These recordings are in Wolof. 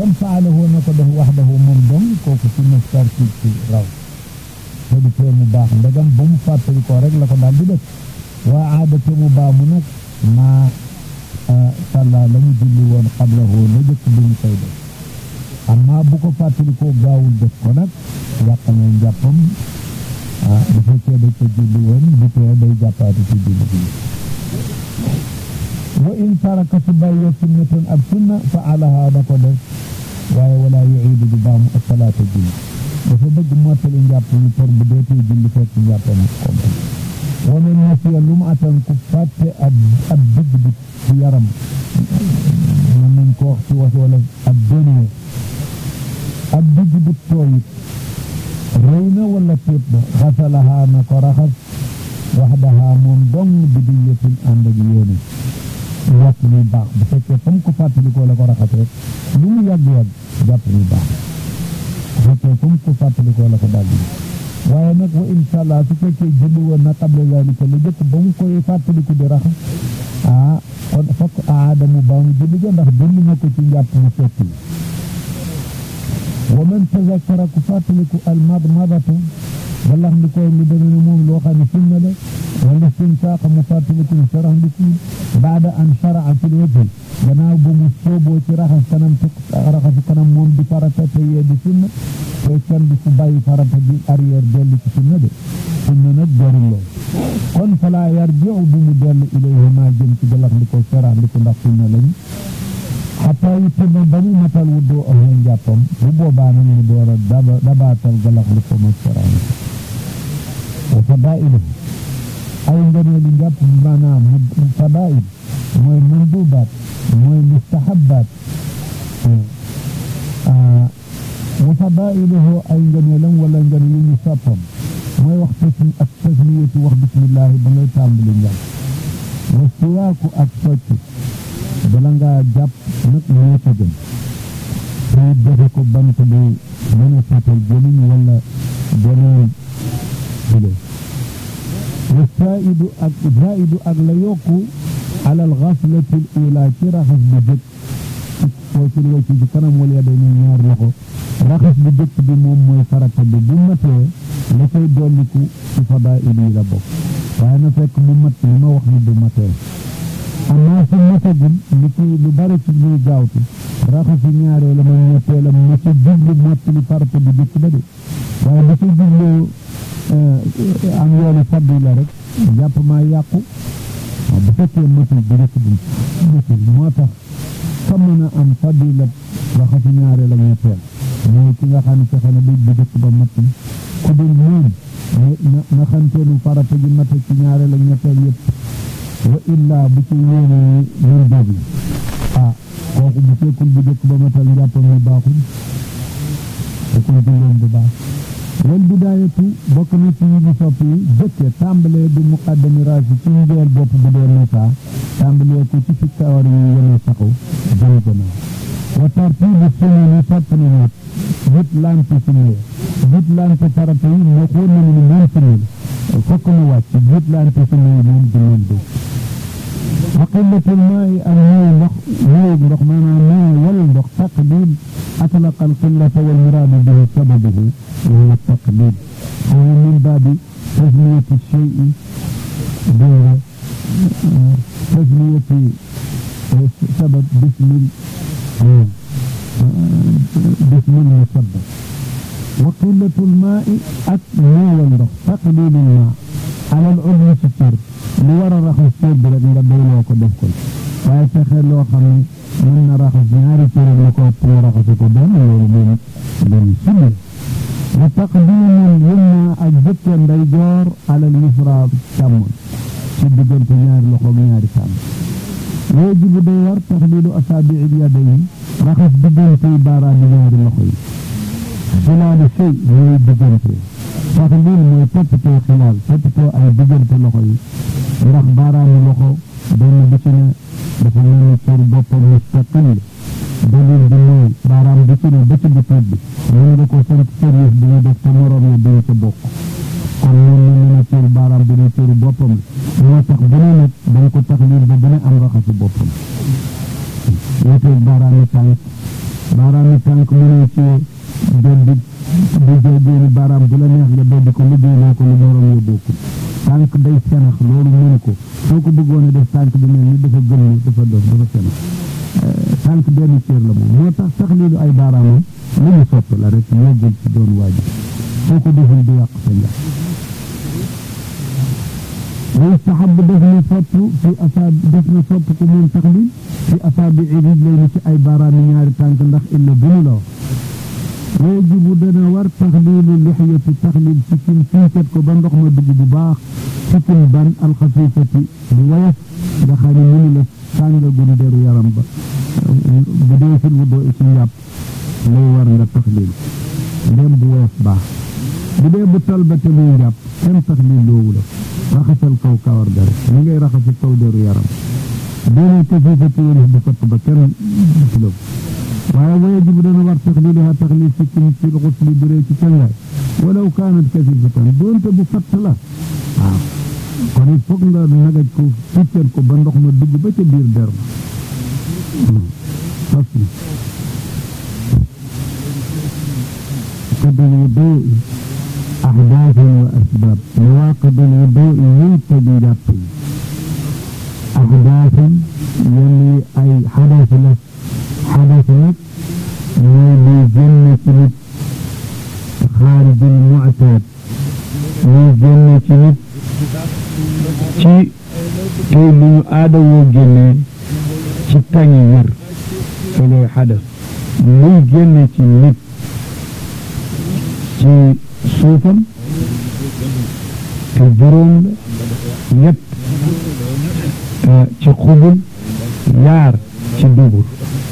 kon faalahu na ko def waxdahu moom dong kooku ci mastar ci ci raw te du tee mu baax ndegam ba mu fàttali ko rek la ko daal di def waa aada te mu baamu nag maa sàlla la mu julli woon xablahu la jëkk bi ñu koy def amma bu ko fàttali ko gaawul def ko nag yàq na njàppam ah bu fekkee da ko julli woon bu tee day jàppaati ci julli bi wa in taraka su bàyyee sunnatan ab sunna fa alaha da ko def waaye wala yuidu du baamu asalaata julli dafa bëgg mottali njàpp yi pour bu deetee julli fekk njàppam complet wa man nasiya lu mu atan ku fàtte ab ab dëgg bi ci yaram mën nañ ko wax ci was wala ab dënee ab digg bu tooyit rëy na wala téet ba xasalahaa na ko raxas waxdahaa moom dong bi di yëtin ànd ak yéene yàpp mi baax bu fekkee fa mu ko fàttalikoo la ko raxas rek lu mu yàgg-yàgg jàpp mi baax bu fekkee fa mu ko fàttalikoo la ko daal di waaye nag wa insha allah su fekkee julli woon na qabla zalika la jëkk ba mu koy fàttaliku di raxas ah kon fokk aada mu baamu julli ga ndax julli na ko ci njàpp mu fekk yi wa man tazakkara ku fàttaliku al madmadata walax ndi koy lu deme ne moom loo xam ne sunna la wala istinsaaq mu fàttaliku sarax ndi kuy baada an sharaa fil wajhi gannaaw ba mu sooboo ci raxas kanam te raxas kanam moom di farata te yee di sunna te kenn du fu bàyyi farata di arrière dellu ci sunna de sunna nag jarul lool kon falaa yarjiu bi mu dellu ilayhi maa jëm ci galax ndi ko sarax ndi ko ndax sunna lañu xataa yutimma ba mu matal wuddoo ak njàppam bu boobaa nag mu door a daba dabaatal galax ndi ko mag sarax ndi ko wa fadailu ay ngëneelu njàpp maanaam fadail mooy mandubaat mooy mustahabaat wa fadailuhu ay ngëneelam wala ngëneel yu ñu soppam mooy wax tasmi ak tasmiyatu wax bismillahi ba ngay tàmbali njàpp wa siwaaku ak socc bala ngaa jàpp nag moo ca gën te defe ko bant bi mën a seetal jëliñ wala beneen bile wa zaidu ak zaidu ak la yokku alal xaslati l ula ci raxas bu jëkk foo ci wacc ci kanam wala day ni ñaar loxo raxas bu jëkk bi moom mooy farata bi bu matee la koy dolliku ci fadaa'il yi la bokk waaye na fekk mu mat li ma wax ni bu matee amaa su matagul li ci lu bari ci ñuy gaawtu raxasu ñaaree la ma ñetteelam ma ci jublu mottali farata bu jëkk ba de waaye bu ci jublu am yoonu faddu la rek jàpp maa yàqu waaw bu fekkee matul bu njëkk bi matul moo tax ka mën a am fadila raxasu ñaareel ak ñetteel mooy ki nga xam ne fexe na bi bu njëkk ba matul ku dul moom na xanteenu farata ji mate ci ñaareel ak ñetteel yëpp wa illaa bu ci yéene ñun déglu ah kooku bu fekkul bu njëkk ba matal njàppam mi baaxul fekkul julleen bu baax wal bidaayatu bokk na ci yi ñu sopp yi jëkke tàmbalee bi muqaddami raasi ci njeel bopp bu dee nasa tàmbalee ko ci fi kawar yi yene saxu jëm gannaaw wa tartibu sunna ni sopp na nit jut lante sunne jut lante farata yi moo xool na ni moom sunne la fokk mu wàcc jut lante sunne yi moom du leen dégg wa qillatul maa'i ak néew ndox néew ndox maanaam néew wal ndox taqdim atlaqa al qillata wal muraadu bihi sababuhu wa huwa taqdim wa min baabi tasmiyati shay'i dégg tasmiyati sabab bismil bismil musabbab wa qillatul maa'i ak néewal ndox taqdimul maa ala al udwi ci cër lu war a raxas cër bi rek nga doyloo ko def ko waaye fexe loo xam ne mën na raxas ñaari cër la ko ëpp nga raxasi ko benn loolu moom loolu sunna wa taqdimul yumna ak jëkke ndeyjoor alal yusra càmmoñ ci diggante ñaari loxo ak ñaari càmm wajibu day war taxliilu asaabiil yadayn raxas diggante baaraami ñaari loxo yi xilaalu sëy mooy diggante taxliil mooy toppatoo xilaal toppatoo ay diggante loxo yi ndax baaraami loxo benn bu ci ne dafa mel ni cër boppam mustaqil dalil bi mooy baaraam bu ci ne ba ci bituut bi mën nga ko sant service bi ñu def te moroom ya duñu ca bokk kon moom ñu mën a cër baaraam bi ne cëru boppam moo tax bu ne nag dañ ko taxliil ba bu ne am raxasu boppam wuteel baaraami tànk baaraam yi tànk mënoo ci beddi bu jógeeni baaraam bu la neex nga beddi ko liggéeyloo ko lu morom ya bokkul tànk day senax loolu mënu ko soo ko bëggoon a def tànk bi mel ni dafa gëm dafa dof dafa senax tànk benn cër la moom moo tax sax lii ay baaraamam lu ñu sopp la rek yóbbul ci doon waajib soo ko deful du yàq sa njàpp ويستحب دفن صب في أصاب دفن صب كمون تقليل في أصابع رجلين في أي باران نيار تانك ndax إلا بنو لا ويجب دنا ور تخليل اللحية تخليل سكين سيكت كو بان دوخ ما دغ بو باخ سكين بان الخفيفة ويف دخاني من لا سانغا غون ديرو يارام با بدي في الوضوء سي ياب لو ور nga تخليل dem bu wef baax bu dee bu talbate muy njàpp kenn taxlil loowu la raxasal kaw kawar gar ni ngay raxasi kaw deru yaram doone kafifa téeris bu fatt ba kenn filëb waaye wa yajibu dana war taxliluha taxlil sikkim fi lxusli bu ree ci cangaay walaw kaanat kafifatan doonte bu fatt la waaw kon it foog nga nagaj ko ficcal ko ba ndox ma dugg ba ca biir der ma fasli قد الوضوء أحداث وأسباب نواقض الوضوء ينتبه لطي أحداث يلي أي حدث لك حدث لك من جنة خارج المعتاد من جنة لك ci tey lu ñu aada woo génnee ci tañi wér looloy xadas muy génne ci nit ci suufam te juróom la ñett ci xubul yaar ci dubur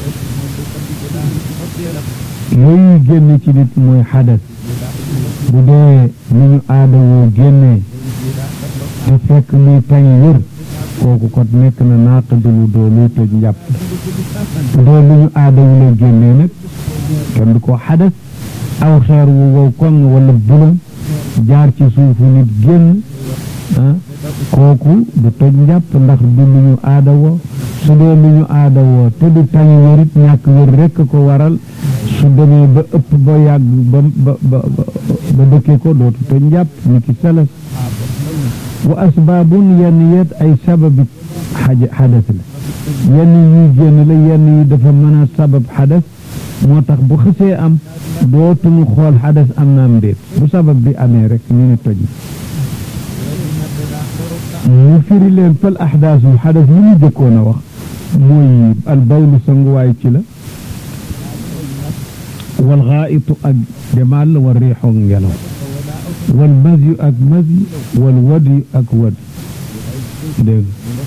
yooyu génne ci nit mooy xadas bu dee ni ñu aada woo génnee te fekk muy tañ wër kooku kot nekk na naaqadul wudoo luy toj njàpp bu dee lu ñu aada wu la génnee nag kenn du ko xadas aw xeer wu wow koŋ wala bulon jaar ci suufu nit génn ah kooku du toj njàpp ndax du lu ñu aada woo su dee lu ñu aada woo te du tañ wérit ñàkk wér rekk ko waral su demee ba ëpp ba yàgg ba ba ba ba dëkkee ko dootu toj njàpp ni ki salas wa asbaabun yenn yet ay sababi xaja xadas la yenn yuy génn la yenn yi dafa mën a sabab xadas moo tax bu xësee am dootuñu xool xadas am na am déet bu sabab bi amee rek ñu ne toj mu firi leen fal axdaasul xadas li ñu jëkkoon a wax mooy albawlu sanguwaay ci la wal xaayitu ak demaal wal riixoog ngelaw wal masyu ak masyu wal wadi ak wad dégg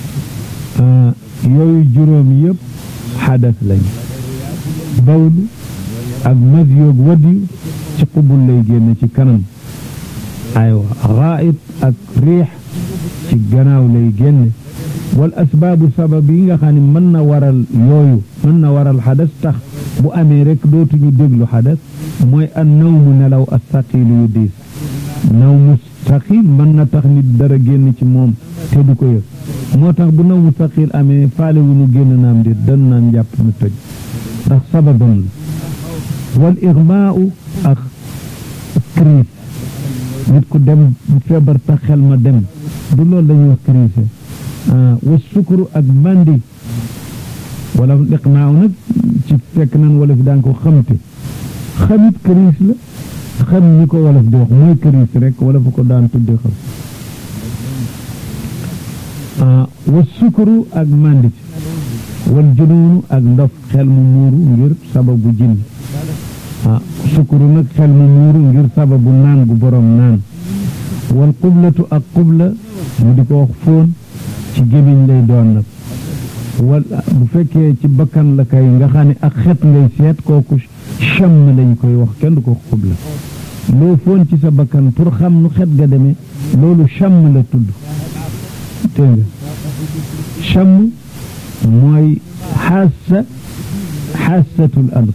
yooyu juróom yëpp xadas lañu bawlu ak masyu ak wadi ci qubul lay génn ci kanam aywa xaayit ak riix ci gannaaw lay génne wal asbaabu sabab yi nga xam ne mën na waral yooyu mën na waral xadas tax bu amee rek dootuñu déglu xadas mooy an nawmu nelaw as saqiilu yu diis nawmu saqiil mën na tax nit dara génn ci moom te du ko yëg moo tax bu nawmu saqiil amee faale wu ñu génn naam déet dan naan jàpp nu toj ndax sababam la wal ixmaau ak crise nit ku dem feebar tax xel ma dem du loolu dañuy wax crise wa sukuru ak mandi wala iqnaaw nag ci fekk nan wala fi daan ko xamte xamit crise la xam ñi ko wolof di wax mooy crise rek wala fa ko daan tudde xam wa sukuru ak mandi wal junuunu ak ndof xel mu muuru ngir sababu jinn ah sukuru nag xel mu muuru ngir sababu naan gu borom naan wal qublatu ak qubla mu di ko wax fóon ci gémmiñ lay doon nag wal bu fekkee ci bakkan la kay nga xam ne ak xet ngay seet kooku chamm lañ koy wax kenn du ko qubla loo fóon ci sa bakkan pour xam nu xet ga demee loolu chamm la tudd dégg nga chamm mooy xaasa xaasatul ard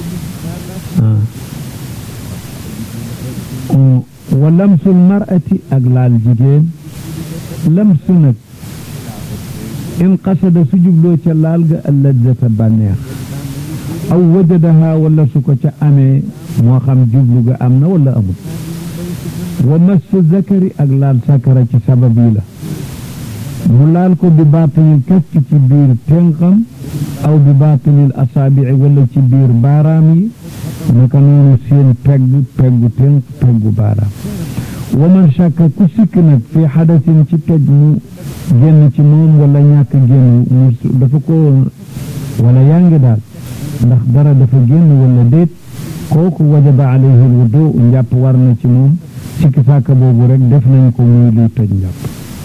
wa lamsul mar'ati ak laal jigéen lamsu nag in qasada su jubloo ca laal ga alladzata bànneex aw wajadaha wala su ko ca amee moo xam jublu ga am na wala amul wa massu zakari ak laal sakara ci sabab yi la mu laal ko bi baatinil kaffi ci biir tenqam aw bi baatinil asaabii wala ci biir baaraam yi naka noonu seen pegg peggu tenq peggu baaraam wa man shakka ku sikk nag fi xadasin ci toj mu génn ci moom wala ñàkk génn mu dafa ko wala yaa ngi daal ndax dara dafa génn wala déet kooku wajaba alayhi alwudu njàpp war na ci moom sikki sàkka boobu rek def nañ ko muy luy toj njàpp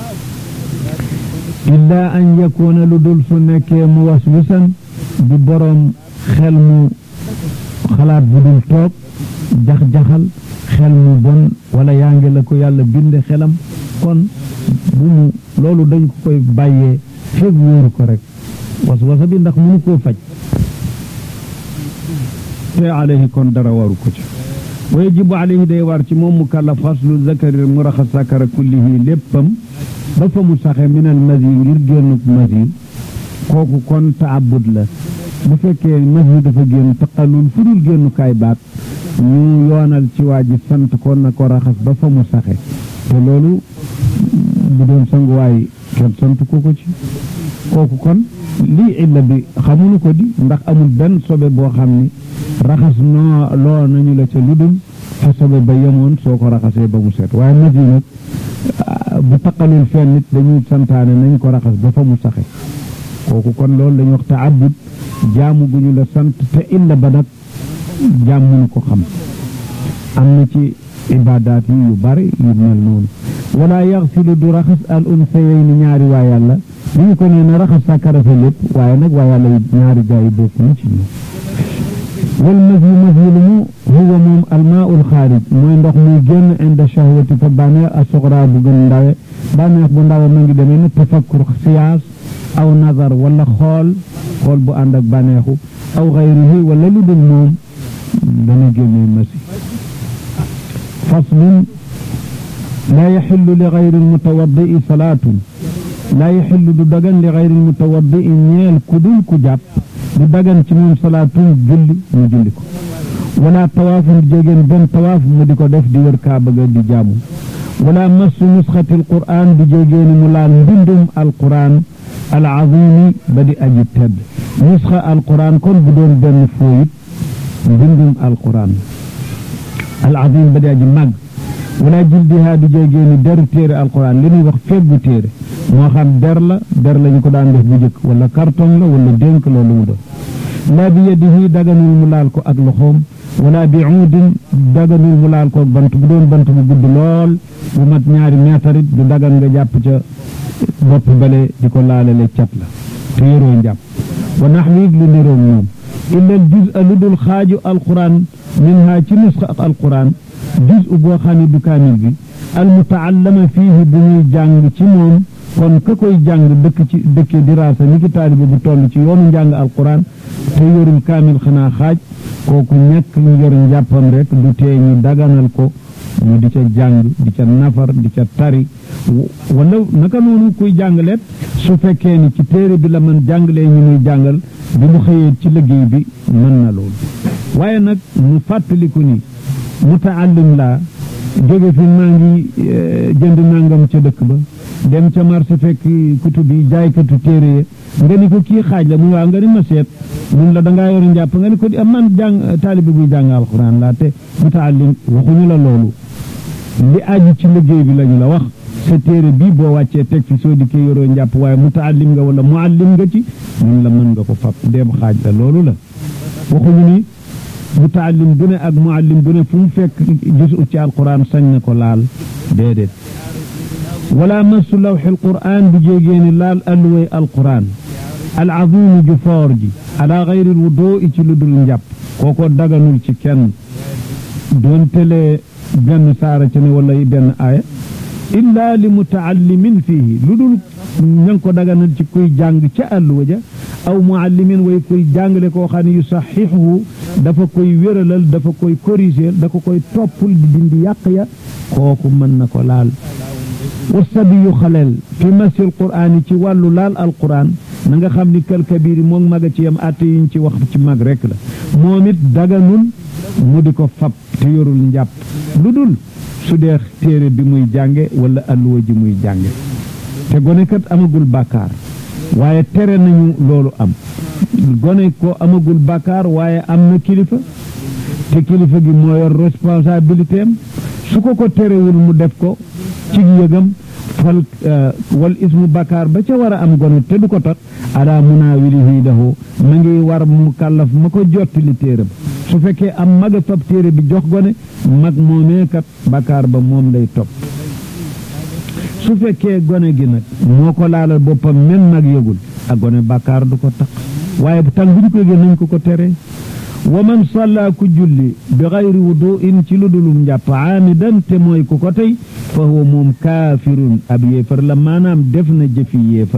illa an yakuna lu dul su nekkee mu waswisan di boroom xel mu xalaat bu dul toog jax-jaxal xel mu bon wala yaa ngi la ko yàlla binde xelam kon bu mu loolu dañ ko koy bàyyee feeg wóoru ko rek waswasa bi ndax mënu koo faj te alayhi kon dara waru ko ci wa yajibu alayhi day war ci moom mu kallaf xaslu zakari mu raxas sakara kullihi léppam ba fa mu saxe minal masi ngir génnuk masi kooku kon taabud la bu fekkee masi dafa génn taqalul fu dul génnukaay baat ñu yoonal ci waa ji sant ko na ko raxas ba fa mu saxe te loolu bu doon sanguwaay kenn sant ko ko ci kooku kon lii illa bi xamuñu ko di ndax amul benn sobe boo xam ni raxas noo loo nañu la ca lu dul fa sobe ba yemoon soo ko raxasee ba mu set waaye masi nag bu taqalul fenn nit dañuy santaane nañ ko raxas ba fa mu saxe kooku kon loolu dañuy wax taabud jaamu gu ñu la sant te illa ba nag jaam mënu ko xam am na ci ibadaat yi yu bari yu mel noonu wala yaxsilu du raxas al unsayayni ñaari waa yàlla li ñu ko nee na raxas sàkkara fa lépp waaye nag waa yàlla ñaari gaa yi bokk na ci ñoom wal masyu masyu lu mu huwa moom almaul xaarij mooy ndox muy génn inda shahwati fa bànneex a soxra bu gën ndawe bànneex bu ndawe ma ngi demee ne tafakkur siyaas aw nazar wala xool xool bu ànd ak bànneexu aw xayrihi wala lu dul moom dana génnee masi faslun laa yaxillu li xayri almutawaddii salaatun laa yaxillu du dagan li xayri almutawaddii ñeel ku dul ku jàpp du dagan ci moom salaatun julli mu julli ko wala tawaafun jégéen benn tawaaf mu di ko def di wër kaaba ga di jaamu wala massu nusxati alquran di jégéeni mu laal mbindum alquran alazimi ba di aji tedd nusxa alquran kon bu doon benn fooyit mbindum alquran alazim ba di aji màgg wala jildiha di jégéeni deru téere alquran li ñuy wax feggu téere moo xam der la der lañu ko daan def bu jëkk wala carton la wala dénk loolu mu doon laa bi yadihi daganul mu laal ko ak loxoom wala bi uudin daganul mu laal ko ak bant bu doon bant bu gudd lool bu mat ñaari meetarit du dagan nga jàpp ca bopp bale di ko laalale cat la te yoroo njàpp wa naxwi lu niroog moom illa al juz lu dul xaaju alquran minha ci nusxa alquran juz boo xam ne du kaamil bi al mutaallama fiihi bu ñuy jàng ci moom kon ka koy jàng dëkk ci dëkke diraasa ni ki taalibe bu toll ci yoonu njàng alquran te yorul kaamil xanaa xaaj kooku ñàkk ñu yor njàppam rek du tee ñu daganal ko ñu di ca jàng di ca nafar di ca tari wala naka noonu kuy jàngaleet su fekkee ni ci téere bi la mën jàngalee ñu muy jàngal bi mu xëyee ci liggéey bi mën na loolu waaye nag mu fàttaliku ni mutaallim laa jóge fi maa ngi jënd nangam ca dëkk ba dem ca marché fekk kutub yi jaaykatu téere ye nga ni ko kii xaaj la mu waaw nga ni ma seet mun la dangaa yor njàpp nga ni ko di am man jàng taalibe buy jàng alxuraan laa te mutaallim waxuñu la loolu li aju ci liggéey bi lañu la wax sa téere bii boo wàccee teg fi soo dikkee yoroo njàpp waaye mutaallim nga wala muallim nga ci mun la mën nga ko fab dem xaaj la loolu la waxuñu ni mutaallim bu ne ak muallim bu ne fu mu fekk gisu ci alquran sañ na ko laal déedéet wala masu lawxi alquran bu jéegéeni laal alluway alquran alazimu ju foor ji ala gayri alwudu ci lu dul njàpp kooko daganul ci kenn doon tele benn saara ci ne wala benn aaya illa li mutaallimin fiihi lu dul ña ngi ko daganal ci kuy jàng ca àlluwa ja aw muallimin way kuy jàngale koo xam ne yu saxiixu dafa koy wéralal dafa koy corriger dafa koy toppul di dindi yàq ya kooku mën na ko laal wasabi yu xaleel fi masil quraan yi ci wàllu laal alquran na nga xam ni kal kabiri moom maga ci yam àtte yiñ ci wax ci mag rek la moom it daganul mu di ko fab te yorul njàpp lu dul su dee téere bi muy jànge wala alluwa ji muy jànge te gone kat amagul bàkkaar waaye tere nañu loolu am gone ko amagul bàkkaar waaye am na kilifa te kilifa gi moo yor responsabilité am su ko ko terewul mu def ko ci yëgam fal wal ismu bàkkaar ba ca war a am gone te du ko tax ala munaawilihi lahu ma ngi war mu kàllaf ma ko jottali téere ba su fekkee am maga fab téere bi jox gone mag moomee kat bàkkaar ba moom lay topp su fekkee gone gi nag moo ko laalal boppam men mag yëgul ak gone bàkkaar du ko tax waaye bu tàng bu ñu ko yëgee nañ ko ko tere wa man salla ku julli bi xayri wuduin ci lu dulum njàpp aamidan te mooy ku ko tey fa huwa moom kaafirun ab yéefar la maanaam def na jëfi yéefar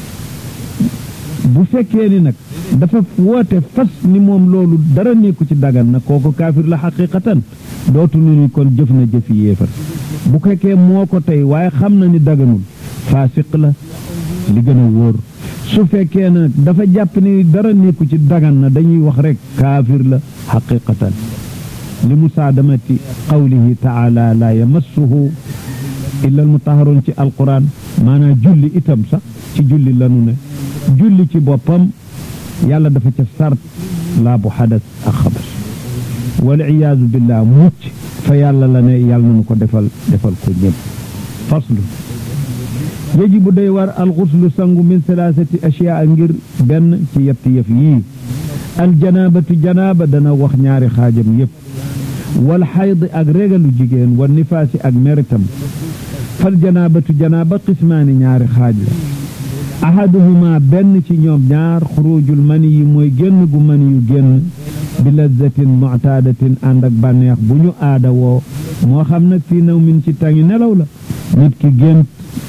bu fekkee ni nag dafa woote fas ni moom loolu dara nekku ci dagan na kooku kaafir la xaqiqatan dootu nu ni kon jëf na jëfi yéefar bu fekkee moo ko tey waaye xam na ni daganul faasiq la li gën a wóor su fekkee nag dafa jàpp ni dara nekku ci dagan na dañuy wax rek kaafir la xaqiqatan li musaadamati qawlihi taala la yamassuhu illa almutaharun ci alquran maanaam julli itam sax ci julli lanu ne julli ci boppam yàlla dafa ca sart laa bu xadas ak xabas wal iyaazu billah mucc fa yàlla la ne yàlla nanu ko defal defal ko ñëpp faslu yajibu day war alxuslu sangu min salaasati asiyaa ngir benn ci yetti yëf yii aljanabatu janaaba dana wax ñaari xaajam yëpp wal xayd ak régalu jigéen wa nifaasi ak meritam fal janaabatu janaaba qismaani ñaari xaaj la ahaduhuma benn ci ñoom ñaar xurujul mani yi mooy génn gu mani yu génn bi lazzatin mu'taadatin ànd ak bànneex bu ñu aada woo moo xam nag fii naw min ci tangi nelaw la nit ki gént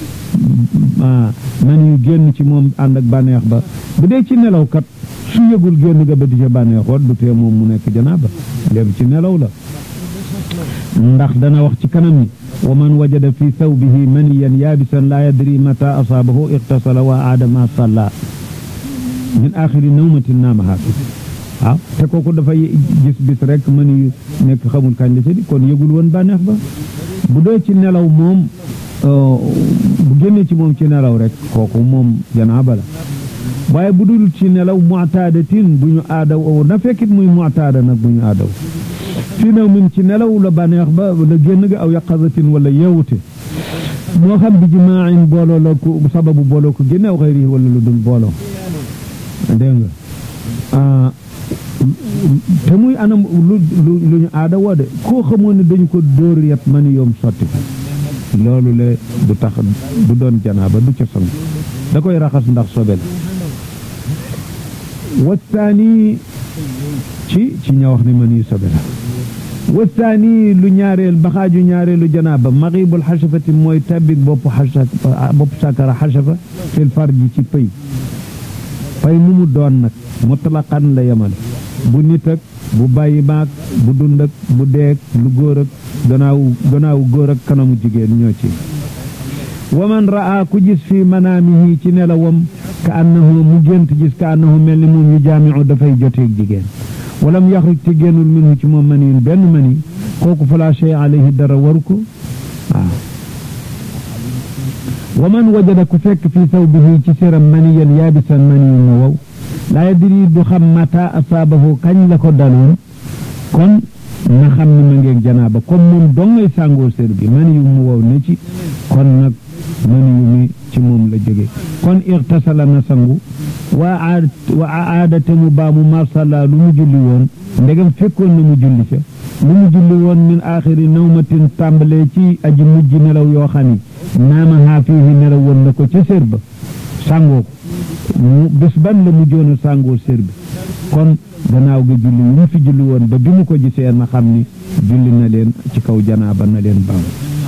mani yu génn ci moom ànd ak bànneex ba bu dee ci nelaw kat su yëgul génn ga ba di ca bànneexoon du tee moom mu nekk janaaba léegi ci nelaw la ndax dana wax ci kanam ni wa man wajada fi thawbihi maniyan yaabisan laa yadri mata asaabahu iqtasala wa aada ma salla min axiri nawmatin naamaha fi waaw te kooku dafay gis bis rek mani yu nekk xamul kañ la ca di kon yëgul woon bànneex ba bu dee ci nelaw moom bu génnee ci moom ci nelaw rek kooku moom janaaba la waaye bu dul ci nelaw mu'taadatin bu ñu aadaw na fekkit muy mu'taada nag bu ñu aadaw fii naw min ci nelaw la bànneex ba la génn ga aw yaqazatin wala yeewute moo xam bi jimaain booloo la ko sababu booloo ko génne aw xëyri wala lu dul booloo dégg nga te muy anam lu lu ñu aada woo de koo xamoon ne dañu ko dóor yet mani yoom sotti ko loolu le du tax du doon janaaba du ca sang da koy raxas ndax sobel wasaani ci ci ña wax ne mani sobe la wasaani lu ñaareel baxaaju ñaareelu janaaba maxibul xasafati mooy tabik bopp xasa bopp sakara xasafa fil farji ci pëy pay mu mu doon nag mutlaqan la yemal bu nit ak bu bàyyi maag bu dund ak bu deeg lu góor ak gannaaw gannaaw góor ak kanamu jigéen ñoo ci wa man raa ku gis fi manaamihi ci nelawam ka annahu mu gént gis ka annahu mel ni moom yu jaamiu dafay joteeg jigéen walam yaxruj te génnul minhu ci moom maniin benn mani kooku fala shay alayhi dara waru ko waaw wa man wajada ku fekk fi sawbihi ci séram maniyan yaabisan maniyin mu wow laa yadri du xam mata asaabahu kañ la ko daloon kon na xam ni ma ngeeg janaaba comme moom dong ngay sàngoo sér bi mani yu mu wow ne ci kon nag mani yu mi ci moom la jóge kon irtasala na sangu wa aad wa aadate mu baamu marsala lu mu julli woon ndegam fekkoon na mu julli ca lu mu julli woon min aaxiri nawmatin tàmbalee ci aji mujj nelaw yoo xam ni naama haa fiihi nelaw woon na ko ca sér ba sàngoo ko mu bés ban la mu joona sàngoo sér bi kon gannaaw ga julli yu mu fi julli woon ba bi mu ko gisee na xam ni julli na leen ci kaw janaaba na leen baam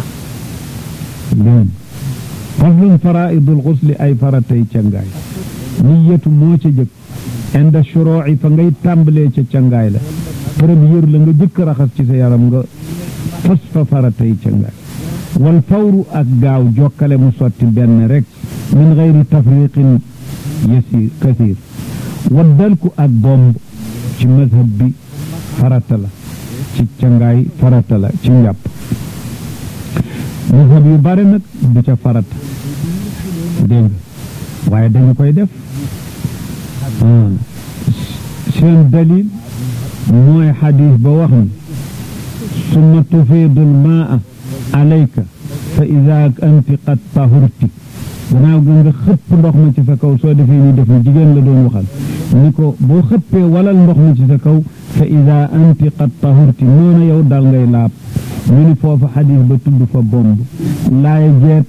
leen faslun faraidul xusli ay faratay cangaay niyatu moo ca jëkk inda shurooci fa ngay tàmbalee ca cangaay la première la nga jëkk raxas ci sa yaram nga fas fa faratay cangaay wal fawru ak gaaw jokkale mu sotti benn rek min gayri tafriqin yasir kasir waddalku ak bomb ci mazhab bi farata la ci cangaay farata la ci njàpp mazhab yu bare nag du ca farata dégg waaye dañu koy def seen dalil mooy xadis ba wax ni summa tufiidul maa alayka fa ida anti qad tahurti gannaaw ga nga xëpp ndox ma ci sa kaw soo defee ni def ni jigéen la doon waxal ni ko boo xëppee walal ndox ma ci sa kaw fa ida anti qad tahurti noona yow dal ngay laab ñu ni foofu xadis ba tudd fa bomb laay jeet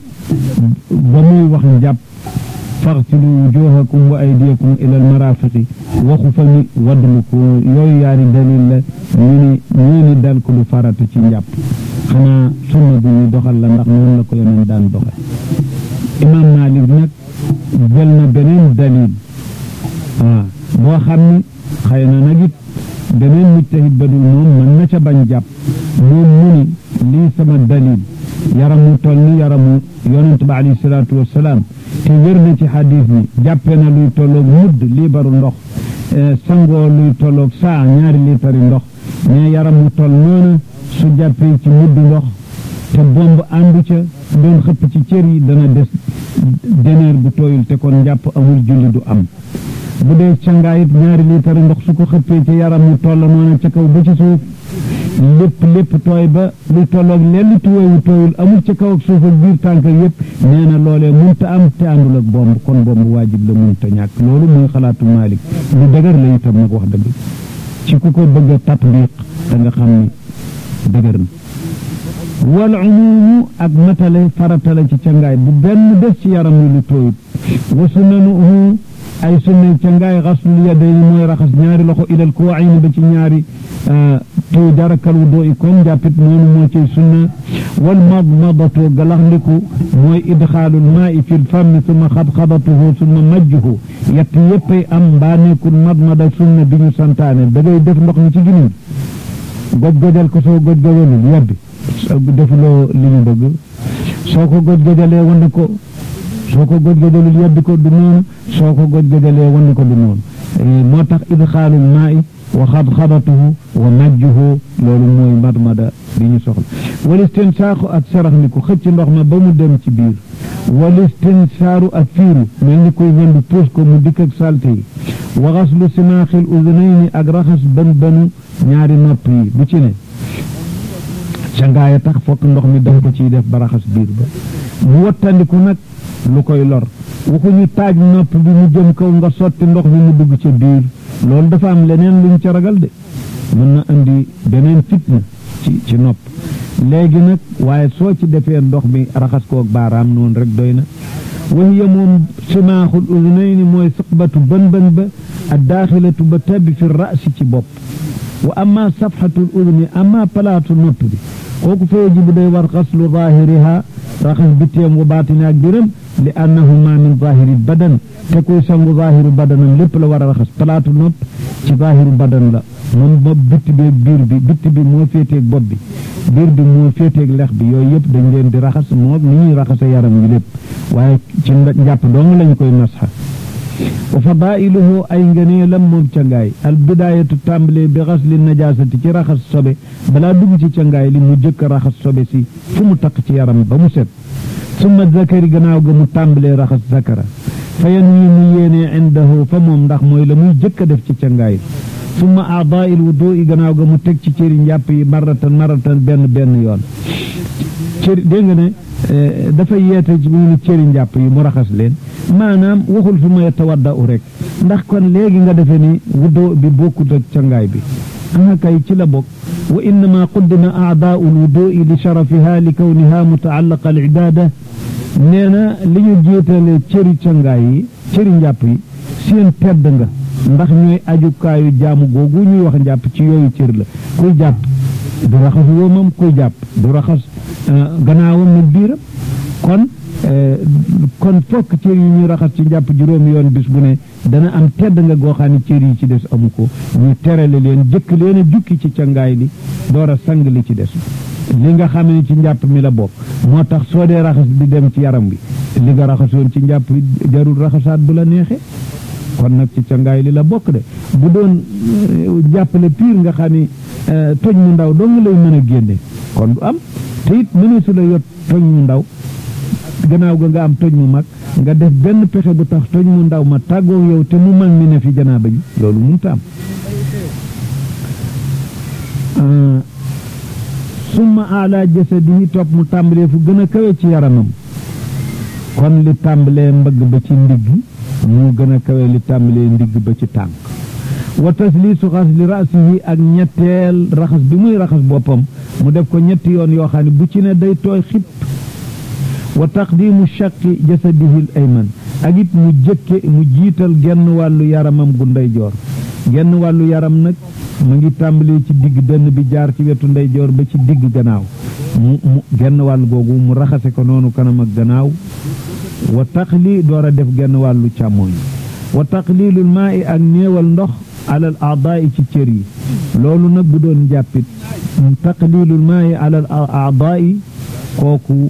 ba muy wax njàpp faxsilu wujuhakum wa aydiyakum ila al marafiqi waxu fa ni wadluku yooyu yaari dalil la ñu ni ñu ni dal ko lu farata ci njàpp xanaa sunna bu ñu doxal la ndax noonu la ko yeneen daan doxal imam malik nag jël na beneen dalil waaw boo xam ni xëy na nag it beneen mujtahid ba dul moom mën na ca bañ jàpp moom mu ni lii sama dalil yaramu toll ni yaramu yonent ba alayhi salaatu wassalaam te wér na ci xadis ni jàppe na luy tolloog mudd liibaru ndox sangoo luy tolloog saa ñaari liitari ndox mais yaramu toll noona su jàppee ci mudd ndox te bomb àndu ca doon xëpp ci cër yi dana des deneer bu tooyul te kon njàpp amul julli du am bu dee cangaayit ñaari liitari ndox su ko xëppee ci yaramu toll noona ca kaw ba ci suuf lépp lépp tooy ba lu tolloog lenn tuweewu tooyul amul ci kaw ak suuf ak biir tànk yëpp nee na loolee munta am te àndul ak bomb kon bomb waajib la munta ñàkk loolu muy xalaatu Maalik lu dëgër la itam nag wax dëgg ci ku ko bëgg a tatbiq da nga xam ni dëgër na wal umumu ak matale farata la ci cangaay bu benn des ci yaram wi lu tooyut wa sunnanuhu ay sunna cangaay xaslul yadayni mooy raxas ñaari loxo ilal kuwayni ba ci ñaari tu jarakal wudu i kon jàppit noonu moo ciy sunna wal madmadatu galaxndiku mooy idxaalul maa'i fil fammi summa xadxadatuhu summa majjuhu yett yéppay am mbaa nekkul madmada sunna bi ñu santaane da ngay def ndox mi ci giniñ goj gojal ko soo goj gojalul yebbi defuloo li ñu bëgg soo ko goj gojalee wan ko soo ko goj gojalul yebbi ko du noonu soo ko goj gojalee wan ko du noonu moo tax idxaalul maa'i wa xadxadatuhu wa najjuhu loolu mooy madmada bi ñu soxla wal istinsaaxu ak sarax ni ko xëcc ndox ma ba mu dem ci biir wal istinsaaru ak fiiru mel ni koy ñëndu puus ko mu dikk ak salte yi wa xaslu simaaxil udunayni ak raxas bën bënu ñaari nopp yi bu ci ne cangaaya tax fokk ndox mi daf ko ciy def ba raxas biir ba mu wattandiku nag lu koy lor waxuñu taaj nopp bi mu jëm kaw nga sotti ndox mi mu dugg ca biir loolu dafa am leneen luñ ca ragal de mën na andi beneen fitna ci ci nopp léegi nag waaye soo ci defee ndox mi raxas koog baaraam noonu rek doy na wahiya moom simaaxul udunayni mooy suqbatu bën bën ba ak daaxilatu ba tabbi fi raasi ci bopp wa amma safxatul uduni amma palaatu nopp bi kooku fa yajibu day war xaslu zaahiriha raxas bitteem wa baatini ak biram li annahuma min zahiri badan te kuy sangu zahiru badanam lépp la war a raxas palaatu nopp ci zahiru badan la moom bopp bitti bi biir bi bitti bi moo féeteeg bopp bi biir bi moo féeteeg lex bi yooyu yëpp dañ leen di raxas moo ni ñuy raxase yaram wi lépp waaye ci njàpp dong lañ koy masxa wa fadailuhu ay ngëneelam moom cangaay al bidaayatu tàmbalee bi xasli najaasati ci raxas sobe balaa dugg ci cangaay li mu jëkk raxas sobe si fu mu taq ci yaram ba mu set summa zakari gannaaw ga mu tàmbalee raxas zakara fa yan wi mu yéenee indahu fa moom ndax mooy la muy jëkk a def ci cangaay summa aadail wudu i gannaaw ga mu teg ci cëri njàpp yi maratan maratan benn benn yoon cëri dégg nga ne dafa yeete ci mu ni cëri njàpp yi mu raxas leen maanaam waxul fi ma tawadda u rek ndax kon léegi nga defe ni wudu bi bokkut ak cangaay bi aha kay ci la bokk wa innama quddima aadaau lwudui li sharafiha li kawniha mutaallaqa al ibada nee na li ñu jiitale cëri cangaay yi cëri njàpp yi seen tedd nga ndax ñooy ajukaayu jaamu googu ñuy wax njàpp ci yooyu cër la kuy jàpp du raxas wóomam kuy jàpp du raxas gannaawam nag biiram kon kon fokk cër yi ñuy raxas ci njàpp juróomi yoon bis bu ne dana am tedd nga goo xam ne cër yi ci des amu ko ñu terale leen jëkk leen a jukki ci cangaay li door a sang li ci des li nga xam ne ci njàpp mi la bokk moo tax soo dee raxas di dem ci yaram bi li nga raxasoon ci njàpp jarul raxasaat bu la neexee kon nag ci cangaay li la bokk de bu doon jàppale piir nga xam ni toj mu ndaw doo nga lay mën a génne kon du am te it mënu su la yot toj mu ndaw gannaaw ga nga am toj mu mag nga def benn pexe bu tax toj mu ndaw ma tàggoo yow te mu mag mi ne fi janaaba ji loolu mënut am summa ala jasadihi topp mu tàmbalee fu gën a kawe ci yaramam kon li tàmbalee mbëgg ba ci ndigg mu gën a kawe li tàmbalee ndigg ba ci tànk wa tasliisu xas li rasihi ak ñetteel raxas bi muy raxas boppam mu def ko ñetti yoon yoo xam ne bu ci ne day tooy xip wa taqdimu shaqi jasadihi l ayman ak it mu jëkke mu jiital genn wàllu yaramam gu ndeyjoor genn wàllu yaram nag mu ngi tàmbalee ci digg dënn bi jaar ci wetu ndeyjoor ba ci digg gannaaw mu mu genn wàll googu mu raxase ko noonu kanam ak gannaaw wa taqli door a def genn wàllu càmmooñ wa taqlilul maa i ak néewal ndox alal aadaai ci cër yi loolu nag bu doon jàppit taqlilul maa i alal aadaai kooku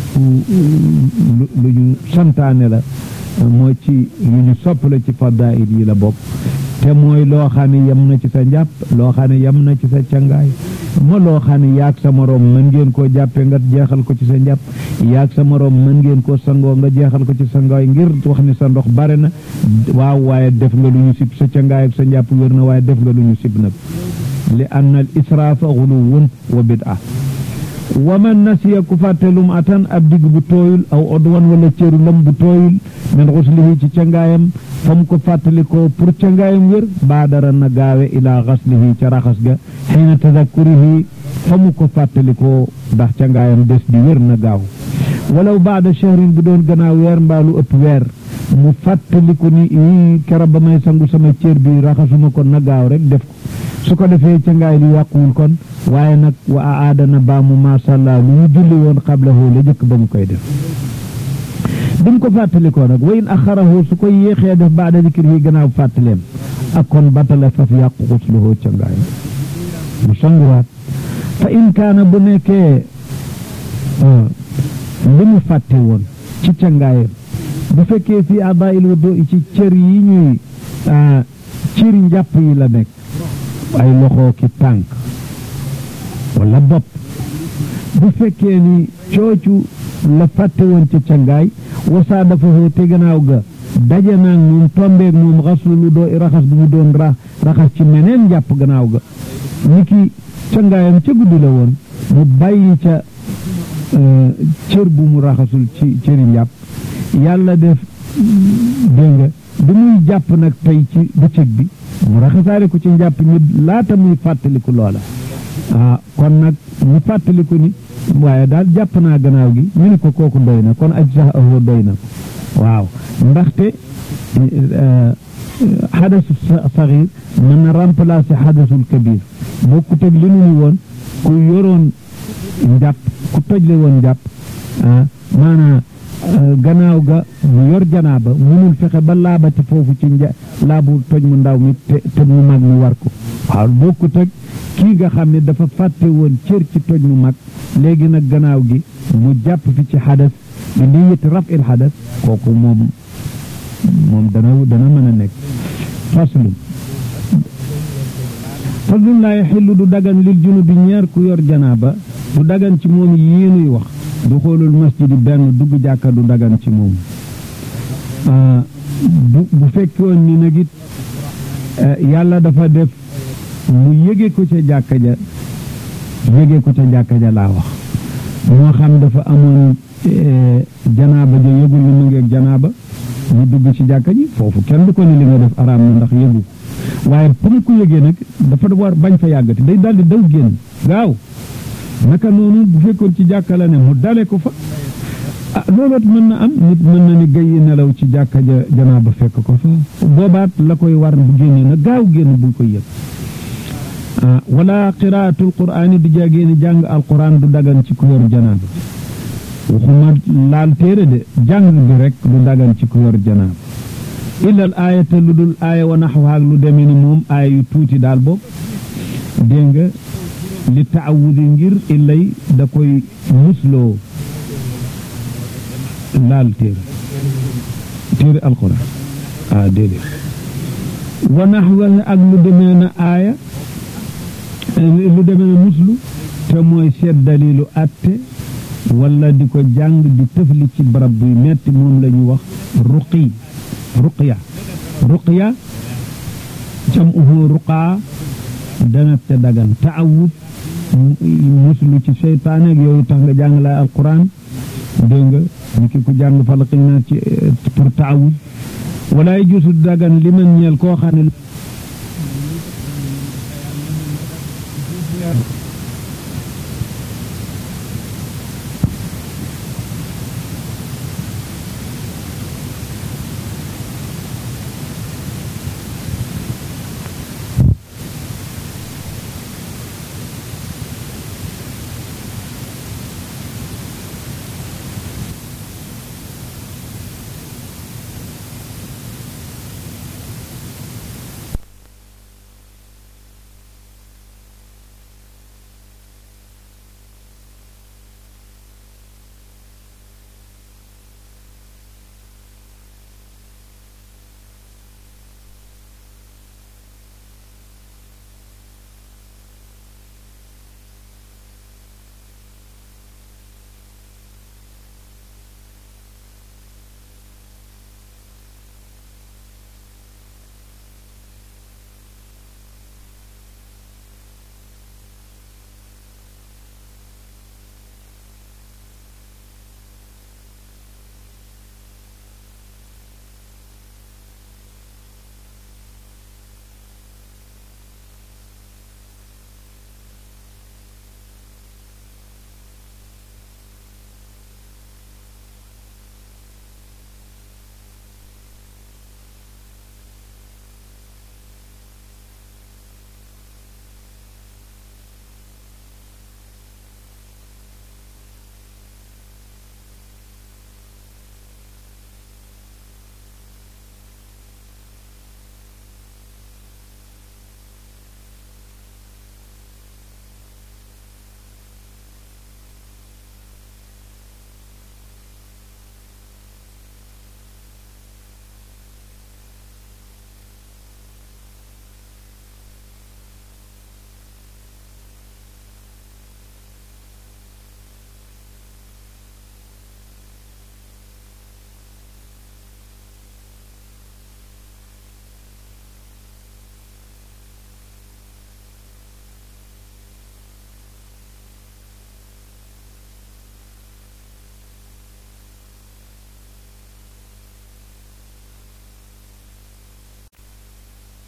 lu ñu santaane la mooy ci yu ñu sopp la ci fadail yi la bokk te mooy loo xam ne yem na ci sa njàpp loo xam ne yem na ci sa cangaay ma loo xam ne yaag sa moroom mën ngeen koo jàppee nga jeexal ko ci sa njàpp yaag sa moroom mën ngeen koo sangoo nga jeexal ko ci sa ngaay ngir wax ni sa ndox bare na waaw waaye def nga lu ñu sib sa cangaay ak sa njàpp wér na waaye def nga lu ñu sib nag li anna al israafa xuluwun wa bid'a wa man nasiya ku fàtte lum atan ab digg bu tooyul aw odwan wala cëru lam bu tooyul min xuslihi ci cangaayam fa mu ko fàttalikoo pour cangaayam wér baadara na gaawe ilaa xaslihi ca raxas ga xiina tadakkurihi fa mu ko fàttalikoo ndax cangaayam des di wér na gaaw walaw baada shahrin bu doon gannaaw weer mbaalu ëpp weer mu fàttaliku ni i kera ba may sangu sama cër bi raxasuma ko na gaaw rek def ko su ko defee cangaay li yàquwul kon waaye nag wa aadana baamu masàllaa lu ñu julli woon xablahu la jëkk ba mu koy def bi mu ko fàttalikoo nag wa in axarahu su ko yéexee def baada dikir yi gannaaw fàttaleem ak kon batala faf yàqu xusluhu cangaay mu sanguwaat fa in kaana bu nekkee li mu fàtte woon ci cangaayam bu fekkee fii adail wudu ci cër yi ñuy cër njàpp yi la nekk ay loxo ki tànk wala bopp bu fekkee ni coocu la fàtte woon ca cangaay wasaa dafa foo te gannaaw ga daje naag moom tombeeg moom xaslu lu doo raxas bu mu doon raxas ci meneen njàpp gannaaw ga ni ki cangaayam ca guddi la woon mu bàyyi ca cër bu mu raxasul ci cëri njàpp yàlla def dégg nga bi muy jàpp nag tey ci bëccëg bi mu raxasaale ko ci njàpp ñi laata muy fàttaliku loola ah kon nag mu fàttaliku ni waaye daal jàpp naa gannaaw gi ñu ne ko kooku doy na kon aj sax ahoo doy na waaw ndaxte xadasu saxiir mën na remplacer xadasul kabir bokkut ak li nu ni woon ku yoroon njàpp ku tojle woon njàpp ah maanaam gannaaw ga mu yor janaaba munul fexe ba laabati foofu ci nja laabu toj mu ndaw mi te te mu mag mi war ko waaw bokkut ak kii nga xam ne dafa fàtte woon cër ci toj mu mag léegi nag gannaaw gi mu jàpp fi ci xadas bi niyati raf il xadas kooku moom moom dana dana mën a nekk faslum faslum laa yaxillu du dagan lil junubi ñeer ku yor janaaba du dagan ci moom yéenuy wax du xoolul masjidi benn dugg jàkka du dagan ci moom bu bu fekkoon ni nag it yàlla dafa def mu yëge ko ca jàkka ja yëge ko ca jàkka ja laa wax moo xam dafa amoon janaaba ja yëgul ni mu ngeeg janaaba ñu dugg ci jàkka ji foofu kenn du ko ni li nga def araam na ndax yëgu waaye pour mu ko yëgee nag dafa war bañ fa yàggati day daldi daw génn gaaw naka noonu bu fekkoon ci jàkka la ne mu dale ko fa ah looloot mën na am nit mën na ni gay nelaw ci jàkka ja janaaba fekk ko fa boobaat la koy war bu génnee na gaaw génn bu ko yëg wala qiraatul quraani di jàggee ni jàng alquran du dagan ci ku yor janaaba waxuma laal téere de jàng bi rek du dagan ci ku yor janaaba illal aayata lu dul aaya wa naxwaak lu demee ni moom aaya yu tuuti daal boog dégg nga li taawudi ngir illay da koy musloo laal téere téere alquran ah déedéet wa naxwahu ak lu demee na aaya lu demee na muslu te mooy seet dalilu atte wala di ko jàng di tëfli ci barab buy metti moom la ñu wax ruqi ruqya ruqya jam'uhu ruqaa dana te dagan taawud muslu ci seytaane ak yooyu tax nga jàng lay alquran dégg nga ni ki ku jàng falaqi naa ci pour taawud wala jusu dagan li man ñeel koo xam ne